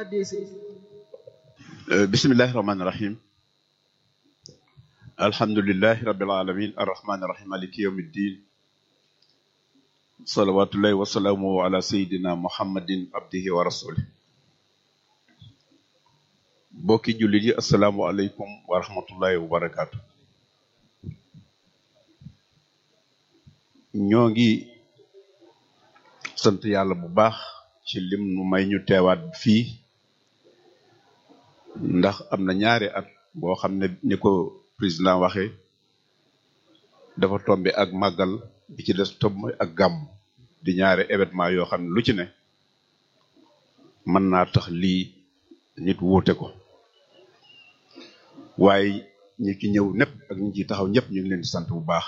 addee si bismillahi rahmaani rahim alhamdulilahi rabbil alamin arrahmani rahim maliki yawmi ddin salawatullahi wasalaamu ala sayidina muhammadin abdihi wa rasulih bokki jullit yi asalaamu aleykum wa rahmatullahi wa barakaatu ñoo ngi sant yàlla bu baax ci lim nu may ñu teewaat fii ndax am na ñaari at boo xam ne ni ko président waxe dafa tombe ak màggal bi ci des tombe ak gàmm di ñaari événement yoo xam ne lu ci ne mën naa tax lii nit wuute ko waaye ñi ki ñëw ñëpp ak ñi ci taxaw ñëpp ñu ngi leen di sant bu baax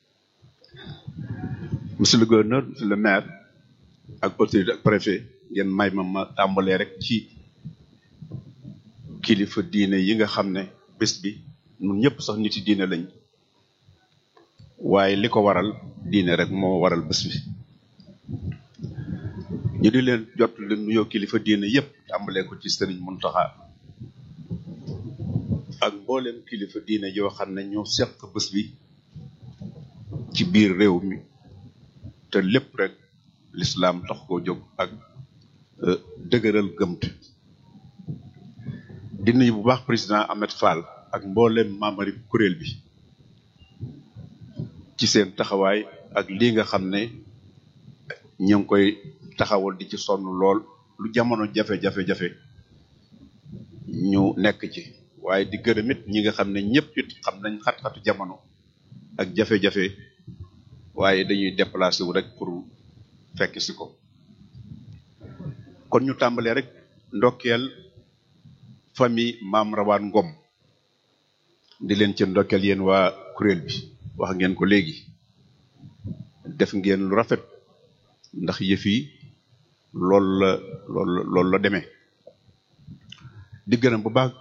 monsieur le gouverneur monsieur le maire ak autorité ak préfet ngeen may ma ma tàmbalee rek ci kilifa diine yi nga xam ne bés bi ñun ñëpp sax nit yi diine lañ waaye li ko waral diine rek moo waral bés bi ñu di leen jot leen nuyoo kilifa diine yëpp tàmbalee ko ci sëriñ Muntaxa ak mboolem kilifa diine yoo xam ne ñoo seq bés bi ci biir réew mi te lépp rek lislaam tax koo jóg ak dëgëral gëmt di nuyu bu baax président Ahmed Fall ak mboolem membre kuréel bi ci seen taxawaay ak lii nga xam ne ñu ngi koy taxawal di ci sonn lool lu jamono jafe-jafe-jafe ñu nekk ci waaye di gërëm it ñi nga xam ne ñëpp it xam nañ xat-xatu jamono ak jafe-jafe waaye dañuy déplacé wu rek pour fekk si ko kon ñu tàmbalee rek ndokkeel famille maam rawaan ngom di leen ci ndokkeel yéen waa kuréel bi wax ngeen ko léegi def ngeen lu rafet ndax yëf yi loolu la loolu loolu la demee di gërëm bu baax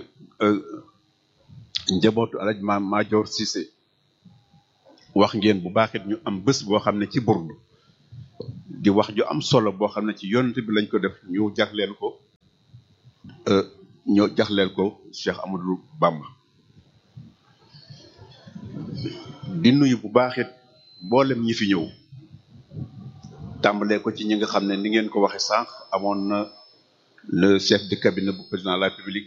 njabootu alaj ma Maajoor Cissé wax ngeen bu baax it ñu am bés boo xam ne ci burdu di wax ju am solo boo xam ne ci yonent bi lañ ko def ñu jagleel ko ñoo jagleel ko Cheikh Amadou Bamba di nuyu bu baax it mboolem ñi fi ñëw tàmbalee ko ci ñi nga xam ne ni ngeen ko waxe sànq amoon na le chef de cabinet bu président de la République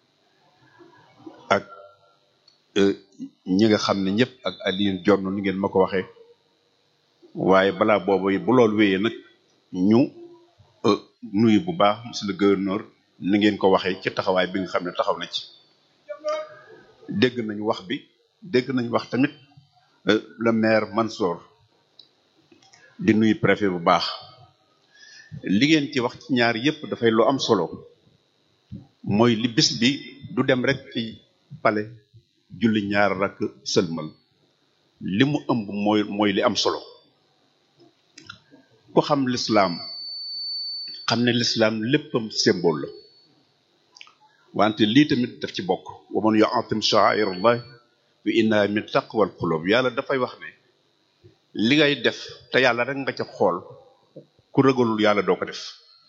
ak ñi nga xam ne ñëpp ak Alioune Dione ni ngeen ma ko waxee waaye balaa boobu bu loolu wéyee nag ñu nuyu bu baax monsieur le gouverneur ni ngeen ko waxee ci taxawaay bi nga xam ne taxaw na ci dégg nañu wax bi dégg nañu wax tamit le maire Mansour di nuyu préfet bu baax li ngeen ci wax ci ñaar yépp dafay lu am solo mooy li bis bi du dem rek ci palais julli ñaar rakk sëlmal li mu ëmb mooy mooy li am solo ku xam lislaam xam ne lislaam léppam symbole la wante lii tamit daf ci bokk wa man yu'azzim sha'air allah fa innaha min taqwal qulub yàlla dafay wax ne li ngay def te yàlla rek nga ca xool ku ragalul yàlla doo ko def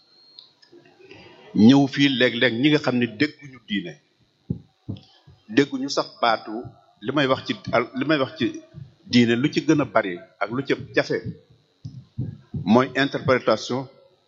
ñëw fii léeg-léeg ñi nga xam ne dégguñu diine dégguñu sax baatu li may wax ci li may wax ci diine lu ci gën a bari ak lu ci jafe mooy interprétation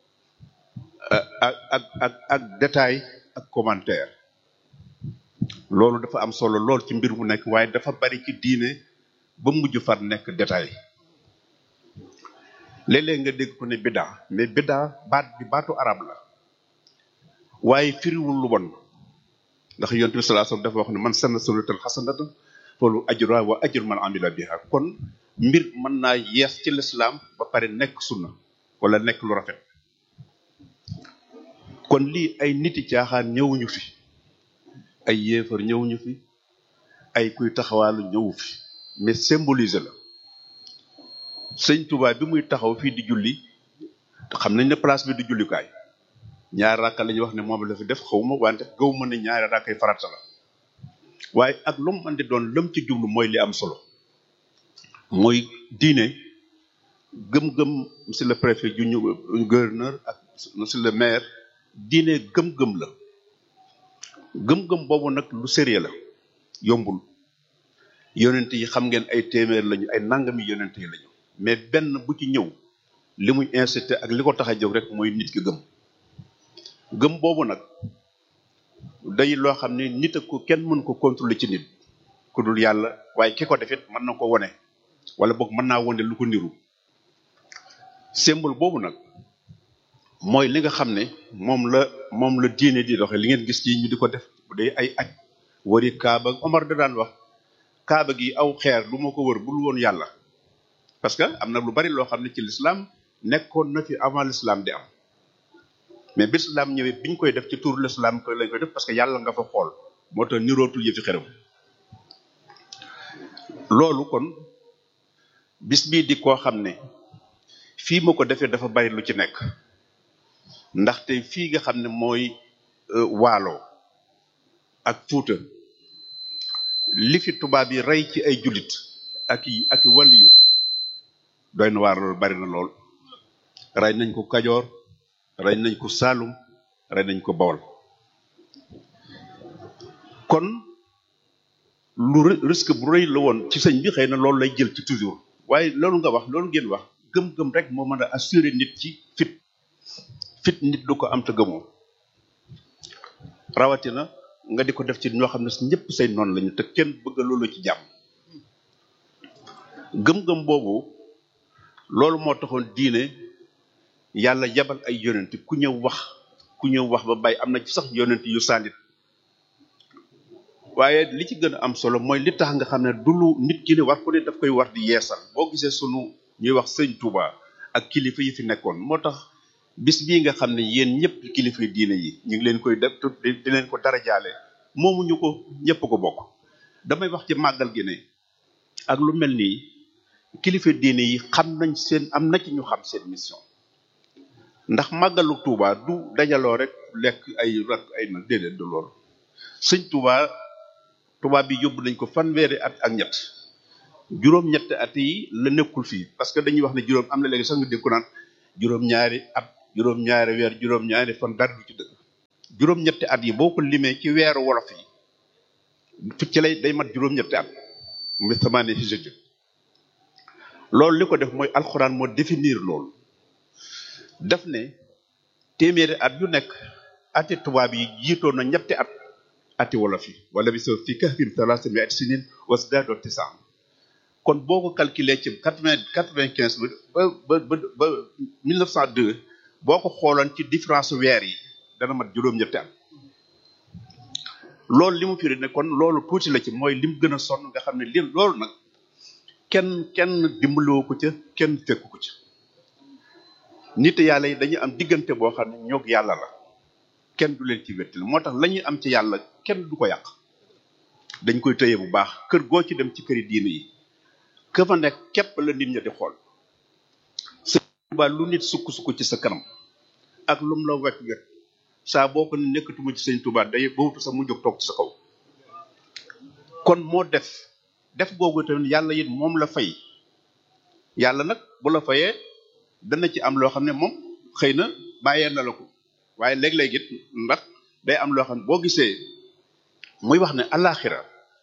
ak ak ak ak détail ak commentaire loolu dafa am solo lool ci mbir mu nekk waaye dafa bari ci diine ba mujj far nekk détail léeg-léeg nga dégg ko ne biddaa mais biddaa baat bi baatu arab la waaye firiwul lu bon ndax yonent bi sallallahu alayhi wasallam dafa wax ne man sanna sunnatan hasanatan falahu ajruha wa ajru man amila biha kon mbir mën naa yees ci lislaam ba pare nekk sunna wala nekk lu rafet kon lii ay niti caaxaan ñëwuñu fi ay yéefar ñëwuñu fi ay kuy taxawaalu ñëwu fi mais symboliser la sëñ Touba bi muy taxaw fii di julli xam nañ ne place bi du jullikaay ñaari rakka la ñuy wax ne moom la fi def xawma wante gaw ma ne ñaari rakkay farata la waaye ak lu mu mën di doon lëm ci jublu mooy li am solo mooy diine gëm-gëm monsieur le préfet ju ñu gouverneur ak monsieur le maire diine gëm-gëm la gëm-gëm boobu nag lu sérieux la yombul yonent yi xam ngeen ay téeméer lañu ay nangami yonent yi lañu mais benn bu ci ñëw li muy incité ak li ko tax a jóg rek mooy nit ki gëm gëm boobu nag day loo xam ne nit ak ko kenn mën ko contrôler ci nit ku dul yàlla waaye ki ko defit mën na ko wone wala boog mën naa wone lu ko niru symbole boobu nag mooy li nga xam ne moom la moom la diine di doxe li ngeen gis ci ñu di ko def bu dee ay aj wari kaaba Omar da daan wax kaaba gi aw xeer lu ma ko wër bul woon yàlla parce que am na lu bari loo xam ne ci l'islam nekkoon na fi avant l'islam di am mais bi l'islam ñëwee biñ koy def ci tur l'islam ko lañ koy def parce que yàlla nga fa xool moo tax nirootul yëfi xerew loolu kon bis bii di koo xam ne fii ma ko defee dafa bari lu ci nekk ndaxte fii nga xam ne mooy waalo ak fuuta li fi tubaab yi rey ci ay jullit ak i ak i wàlliyu doy na waar loolu bari na lool rey nañ ko kajoor rey nañ ko saalum rey nañ ko bawol kon lu risque bu rëy la woon ci sëñ bi xëy na loolu lay jël ci toujours waaye loolu nga wax loolu ngeen wax gëm-gëm rek moo mën a assurer nit ci fit fit nit du ko am te gëmoo rawatina nga di ko def ci ñoo xam ne ñëpp say noonu lañu te kenn bëgg loolu ci jàmm gëm-gëm boobu loolu moo taxoon diine yàlla yabal ay yonent ku ñëw wax ku ñëw wax ba bàyyi am na ci sax yonent yu saalit waaye li ci gën a am solo mooy li tax nga xam ne du lu nit ki ne war ko ne daf koy war di yeesal boo gisee sunu ñuy wax sëñ Touba ak kilifa yi fi nekkoon moo tax bis bii nga xam ne yéen ñëpp kilifa diine yi ñu ngi leen koy def di leen ko dara jaale moomuñu ko ñëpp ko bokk damay wax ci màggal gi ne ak lu mel nii kilifa diine yi xam nañ seen am na ci ñu xam seen mission ndax màggalu Touba du dajaloo rek lekk ay rak ay nag déedéet du loolu sëñ Touba Touba bi yóbbu nañ ko fanweeri at ak ñett juróom-ñetti at yi la nekkul fii parce que dañuy wax ne juróom am na léegi sax nga dégg ko naan juróom-ñaari at juróom-ñaari weer juróom-ñaari fan dara du ci dëgg juróom-ñetti at yi boo ko limee ci weeru wolof yi fi ci lay day mat juróom-ñetti at mu samaane hijri loolu li ko def mooy alxuraan moo définir loolu daf ne téeméeri at yu nekk ati tubaab yi jiitoon na ñetti at ati wolof yi wala bi so fi kahfin salaasa mi'ati sinin wasdaadoo tisaan kon boo ko calculer ci quatre vingt quatre vingt quinze ba ba ba ba mille neuf cent deux boo ko xooloon ci différence weer yi dana mat juróom-ñetti at loolu li mu firi ne kon loolu tuuti la ci mooy lim gën a sonn nga xam ne li loolu nag kenn kenn dimbaloo ko ca kenn fekku ko ca nit yàlla yi dañuy am diggante boo xam ne ñoog yàlla la kenn du leen ci wettil moo tax la ñuy am ci yàlla kenn du ko yàq dañ koy tëye bu baax kër goo ci dem ci këri diine yi ka fa nekk képp la nit ña di xool sëñ Tuubaa lu nit sukk-sukk ci sa kanam ak lum la wekk wekk saa boo ko ne nekkatuma ci sëñ Tuubaa day boobu sax mu jóg toog ci sa kaw kon moo def def googu tamit yàlla it moom la fay yàlla nag bu la fayee dana ci am loo xam ne moom xëy na bàyyee na la ko waaye léeg-léeg it ndax day am loo xam ne boo gisee muy wax ne alaxira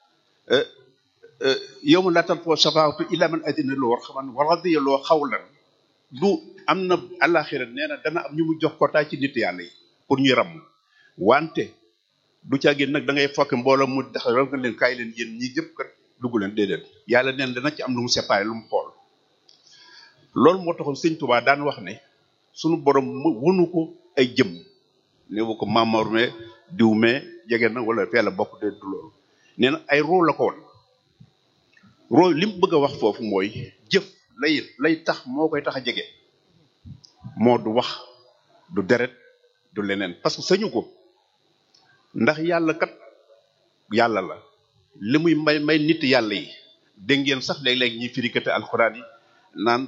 yow ma laatal foo safaatu illa man adina loo war xaman wa radiya loo xawlan du am na alaxira nee na dana am ñu mu jox kotaay ci nit yàlla yi pour ñuy ram wante du caagin nag da ngay fokk mbooloo mu tax raw nga leen kaay leen yéen ñi jëpp kat dugg leen déedéet yàlla neen dana ci am lu mu séparé lu mu xool loolu moo taxoon sëñ Tuubaa daan wax ne sunu borom mu wunu ko ay jëm ne wu ko Mamor me diw me jege na wala fee la bokk de du loolu nee na ay roo la ko woon roo li mu bëgg a wax foofu mooy jëf lay lay tax moo koy tax a jege moo du wax du deret du leneen parce que sañu ko ndax yàlla kat yàlla la li muy may may nit yàlla yi dégg ngeen sax léeg-léeg ñuy firikate alxuraan yi naan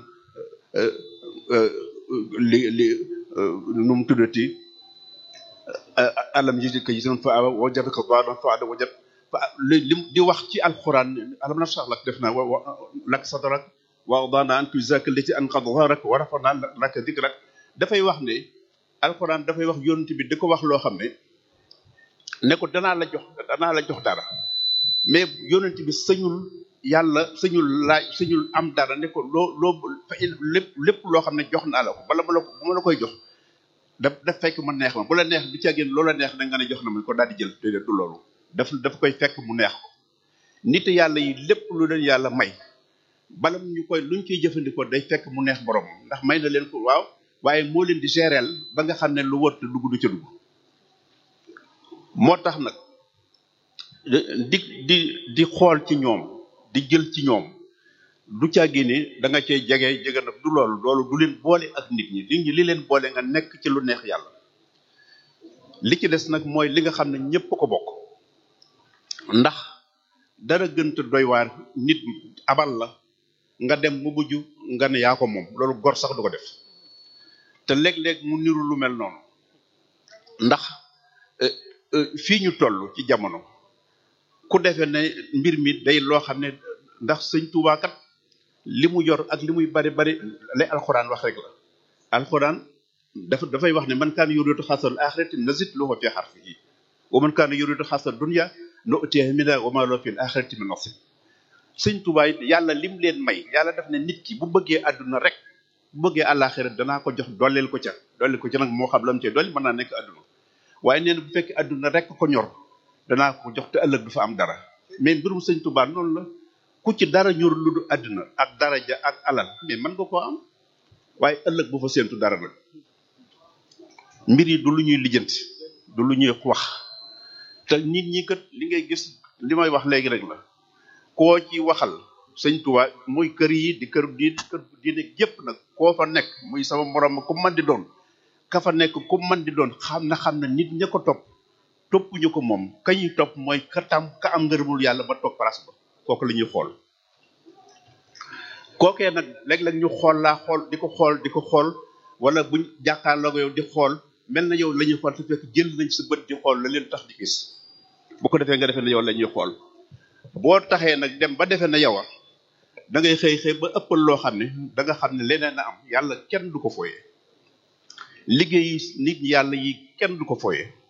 li li nu mu tuddati alam yi ko gisoon fa wajadaka daalan fa ada wajad fa li di wax ci alxuraan alam na sax lak def naa wa lak sadrak wa wadana an tuzaka lati an qad dharak wa rafana laka dikrak dafay wax ne alxuraan dafay wax yonent bi di ko wax loo xam ne ne ko danaa la jox danaa la jox dara mais yonent bi sëñul yàlla sëñul laaj sëñul am dara ne ko loo loo lépp lépp loo xam ne jox naa la ko bala ma la ko bu ma la koy jox daf daf fekk mu neex ma bu la neex bi ca génn loola neex da nga ne jox na ma ko daal di jël déedéet du loolu daf daf koy fekk mu neex ko nit yàlla yi lépp lu leen yàlla may bala ñu koy luñ ciy jëfandikoo day fekk mu neex borom ndax may na leen ko waaw waaye moo leen di géreel ba nga xam ne lu wër te dugg du ca dugg moo tax nag di di di xool ci ñoom di jël ci ñoom du caa génne da nga cay jege jege nag du loolu loolu du leen boole ak nit ñi nit ñi li leen boole nga nekk ci lu neex yàlla li ci des nag mooy li nga xam ne ñëpp ko bokk ndax dara gënta doy waar nit abal la nga dem mu mujj nga ne yaa ko moom loolu gor sax du ko def te léeg-léeg mu niru lu mel noonu ndax fii ñu toll ci jamono ku defee ne mbir mi day loo xam ne ndax sëñ Tuubaa kat li mu yor ak li muy bari bari lay alxuraan wax rek la alxuraan dafa dafay wax ne man kaana yuriidu xarsal aaxirati nazid lahu fi xarsihi wa man kaana yuriidu xarsal dunya nu'tihi minhaa wa maa lahu fil aaxirati min nasiib sëñ Tuubaa it yàlla lim leen may yàlla daf ne nit ki bu bëggee àdduna rek bu bëggee àllaaxira danaa ko jox dolleel ko ca dolleel ko ca nag moo xam lam cee dolli mën naa nekk àdduna waaye nee na bu fekkee àdduna rek ko ñor danaa ko jox te ëllëg du fa am dara mais mbirum sëñ Tuubaa noonu la ku ci dara ñor lu du àdduna ak daraja ak alal mais mën nga koo am waaye ëllëg bu fa séentu dara nag mbir yi du lu ñuy lijjanti du lu ñuy wax te nit ñi kat li ngay gis li may wax léegi rek la koo ci waxal sëñ Tuubaa muy kër yi di kër di kër diine yépp nag koo fa nekk muy sama morom ku man di doon ka fa nekk ku man di doon xam na xam na nit ña ko topp toppuñu ko moom ka ñuy topp mooy ka tam ka am ngërëmul yàlla ba toog place ba kooku la ñuy xool kookee nag léeg-léeg ñu xool laa xool di ko xool di ko xool wala buñ jàkkaarloo yow di xool mel na yow la ñuy xool te fekk jël nañ sa bët di xool la leen tax di gis bu ko defee nga defee ne yow la ñuy xool boo taxee nag dem ba defee ne yow a da ngay xëy xëy ba ëppal loo xam ne da nga xam ne leneen a am yàlla kenn du ko fooyee liggéey nit yàlla yi kenn du ko fooyee